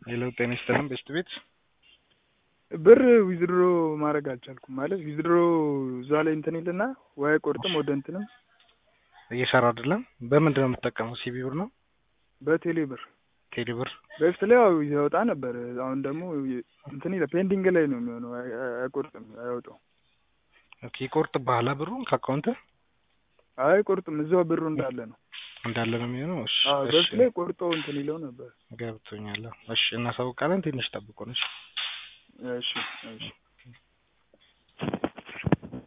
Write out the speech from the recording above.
ሄሎ ጤና ይስጥልን ቤስት ቤት ብር ዊዝድሮ ማድረግ አልቻልኩም። ማለት ዊዝድሮ እዛ ላይ እንትን ይልና ወይ አይቆርጥም ወደ እንትንም እየሰራ አይደለም። በምንድን ነው የምትጠቀመው? ሲቢ ብር ነው በቴሌ ብር ቴሌ ብር? በፊት ላይ ያው ያወጣ ነበር። አሁን ደግሞ እንትን ይላል ፔንዲንግ ላይ ነው የሚሆነው። አይ- አይ- አይቆርጥም፣ አያወጣው። ኦኬ ይቆርጥብሃል ብሩን ከአካውንት አይቆርጥም፣ እዛው ብሩ እንዳለ ነው። እንዳለ ነው የሚሆነው። እሺ አዎ እሺ በፊት ላይ ቆርጦ እንትን ይለው ነበር። ገብቶኛል። እሺ እናሳውቃለን። ትንሽ ጠብቁን። እሺ እሺ እሺ